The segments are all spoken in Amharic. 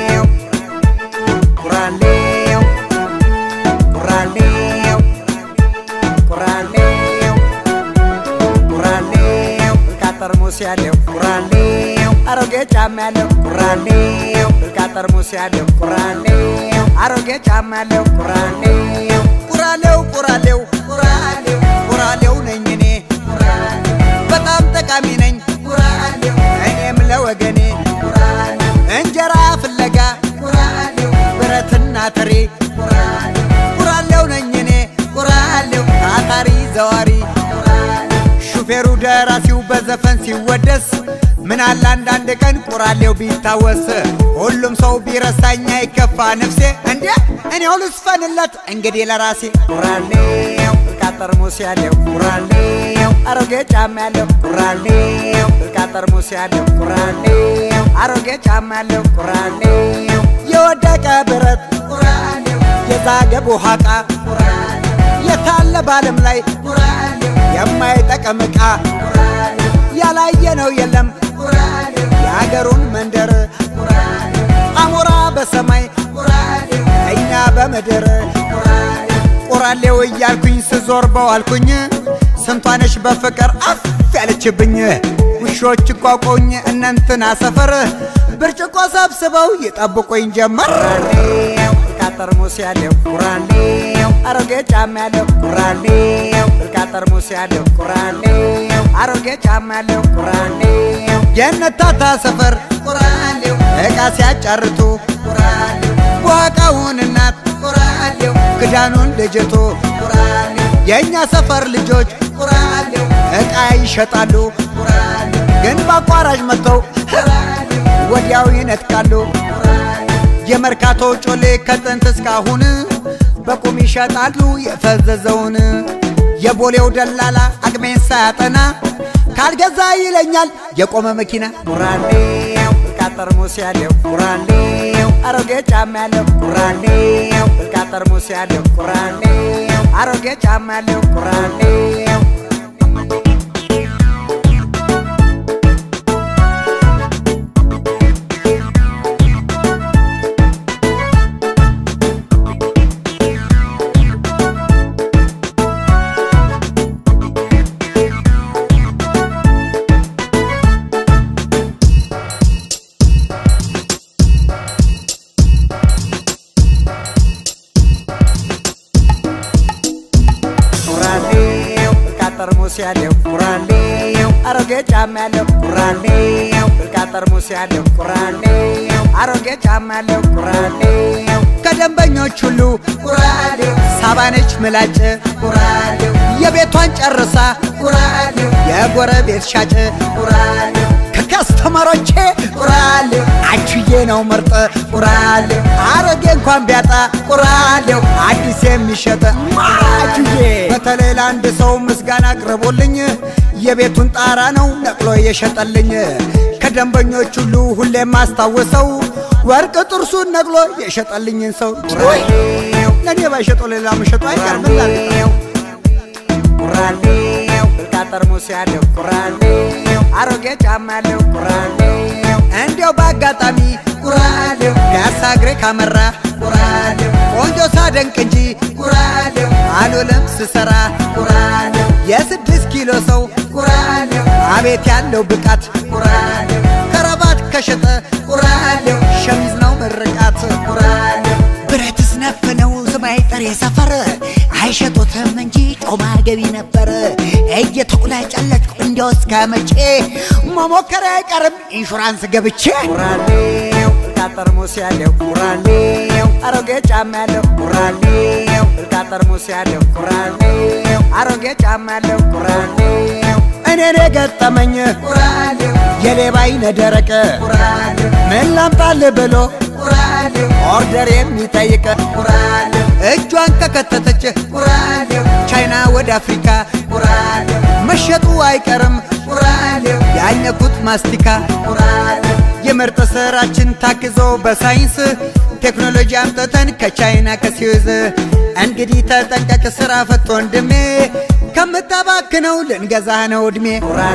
ቁራሌው ቁራሌው ቁራሌው ቁራሌው እርቃት ጠርሙስ ያለው ቁራሌው አሮጌ ጫማ ያለው ቁራሌው እርቃት ጠርሙስ ያለው ቁራሌው አሮጌ ጫማ ያለው ቁራሌው ቁራሌው ቁራሌው ቁራሌው ቁራሌው ነኝ እኔ በጣም ጠቃሚ ነኝ እኔም ለወገኔ እንጀራ ፍለጋ ብረትና ትሪ ቁራሌው ነኝ እኔ ቁራሌው ታታሪ ዘዋሪ ሹፌሩ ደራሲው በዘፈን ሲወደስ ምን አለ አንዳንድ ቀን ቁራሌው ቢታወስ ሁሉም ሰው ቢረሳኝ አይከፋ ነፍሴ እንዴ እኔው ልስፈንለት እንግዲህ ለራሴ ቁራሌው እርቃት ጠርሙስ ያለው ቁራሌው አሮጌ ጫማ ያለው ቁራሌው እርቃት ጠርሙስ ያለው ቁራሌው አሮጌ ጫማ ያለው ቁራሌው የወደቀ ብረት ቁራሌው የዛገ ቦሃቃ የታለ ባለም ላይ የማይጠቅም ዕቃ ያላየ ነው የለም የአገሩን መንደር አሞራ በሰማይ እኛ በምድር ቁራሌው እያልኩኝ ስዞር በዋልኩኝ ስንቷነሽ በፍቅር አፍ ያለችብኝ ውሾች ቋቆኝ እነንትና ሰፈር ብርጭቆ ሰብስበው ይጠብቁኝ ጀመር ቁራሌው እርቃት ጠርሙስ ያለው ቁራሌው አሮጌ ጫማ ያለው ቁራሌው እርቃት ጠርሙስ ያለው ቁራሌው አሮጌ ጫማ ያለው ቁራሌው የነታታ ሰፈር ቁራሌው እቃ ሲያጫርቱ ቁራሌው ዋቃውን እናት ቁራሌው ክዳኑን ልጅቱ ቁራሌው የእኛ ሰፈር ልጆች ቁራሌው እቃ ይሸጣሉ ቁራሌው ግን በአቋራጭ መጥተው ወዲያው ይነጥቃሉ የመርካቶ ጮሌ ከጥንት እስካሁን በቁም ይሸጣሉ የፈዘዘውን የቦሌው ደላላ አቅሜን ሳያጠና ካልገዛ ይለኛል የቆመ መኪና ቁራሌው እርቃት ጠርሙስ ያለው ቁራሌው አሮጌ ጫማ ያለው ቁራሌው እርቃት ጠርሙስ ያለው ቁራሌው አሮጌ ጫማ ያለው ቁራሌው ቁራሌው እርቃት ጠርሙስ ያለው ቁራሌው አሮጌ ጫማ ያለው ቁራሌው እርቃት ጠርሙስ ያለው ቁራሌው አሮጌ ጫማ ያለው ቁራሌው ከደንበኞች ሁሉ ቁራሌው ሳባነች ምላጭ ቁራሌው የቤቷን ጨርሳ ቁራሌው የጎረቤት ሻጭ ቁራሌው ከከስተመሮቼ ቁራሌው አችዬ ነው ምርጥ ቁራሌው አሮጌ እንኳን ቢያጣ ቁራሌው አዲስ የሚሸጥ አችዬ በተለይ ለአንድ ሰው ምስጋና አቅርቦልኝ የቤቱን ጣራ ነው ነቅሎ የሸጠልኝ ከደንበኞች ሁሉ ሁሌም ማስታወሰው ወርቅ ጥርሱን ነቅሎ የሸጠልኝን ሰው ቁራሌው ለእኔ ባይሸጠው ሌላ መሸጡ አይቀርም ቁራሌው ቁራሌው እርቃት ጠርሙስ ያለው ቁራሌው አሮጌ ጫማ ያለው ቁራሌው እንዲያው በአጋጣሚ ቁራሌው ፒያሳ እግሬ ካመራ ቁራሌው ቆንጆ ሳደንቅ እንጂ ቁራሌው አልውልም ስሰራ ቁራሌው የስድስት ኪሎ ሰው ቁራሌው አቤት ያለው ብቃት ቁራሌው ከረባት ከሸጠ ቁራሌው ሸሚዝ ነው ምርቃት ቁራሌው ብረትስ ነፍ ነው ዝማይ ጠሬ ሰፈር አይሸጡትም እንጂ ጮማ ገቢ ነበር እየተቁላጨለጭኩ እንዲያው እስከ መቼ መሞከር አይቀርም ኢንሹራንስ ገብቼ ቁራሌው እርቃት ጠርሙስ ያለው ቁራሌው አሮጌ ጫማ ያለው ቁራሌው እርቃት ጠርሙስ ያለው ቁራሌው አሮጌ ጫማ ያለው ቁራሌው እኔን የገጠመኝ ቁራሌው የሌባ አይነ ደረቅ ቁራሌው ምን ላምጣል ብሎ ቁራሌው ኦርደር የሚጠይቅ ቁራሌው እጇን ከከተተች ቁራሌው ቻይና ወደ አፍሪካ ቁራሌው መሸጡ አይቀርም ቁራሌው ያኘኩት ማስቲካ ቁራሌው የምርጥ ስራችን ታግዞ በሳይንስ ቴክኖሎጂ አምጥተን ከቻይና ከሲዩዝ እንግዲህ ተጠንቀቅ ስራ ፈቶ ወንድሜ ከምታባክነው ልንገዛ ነው እድሜ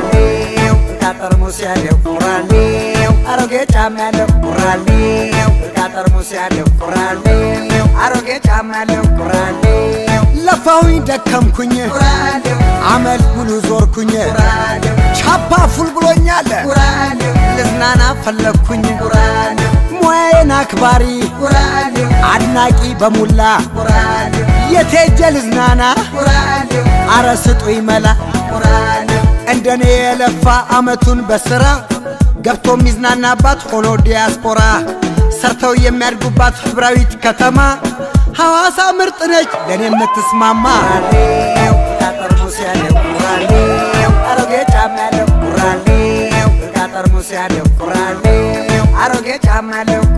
ቁራሌው እርቃት ጠርሙስ ያለው ቁራሌው አሮጌ ጫማ ያለው ቁራሌው እቃ ጠርሙስ ያለው ቁራሌው አሮጌ ጫማ ያለው ቁራሌው ለፋሁኝ ደከምኩኝ ቁራሌው አመል ሙሉ ዞርኩኝ ቁራሌው ቻፓ ፉል ብሎኛል ቁራሌው ልዝናና ፈለግኩኝ ቁራሌው ሙያዬን አክባሪ ቁራሌው አድናቂ በሙላ ቁራሌው የቴጀ ልዝናና ቁራሌው አረ ስጡኝ መላ ቁራሌው እንደኔ የለፋ አመቱን በስራ ገብቶ የሚዝናናባት ሆኖ ዲያስፖራ ሰርተው የሚያድጉባት ህብራዊት ከተማ ሐዋሳ ምርጥ ነች ለእኔ የምትስማማ ቁራሌው እቃ ጠርሙስ ያለው ቁራሌው አሮጌ ጫማ ያለው ቁራሌው እቃ ጠርሙስ ያለው ቁራሌው አሮጌ ጫማ ያለው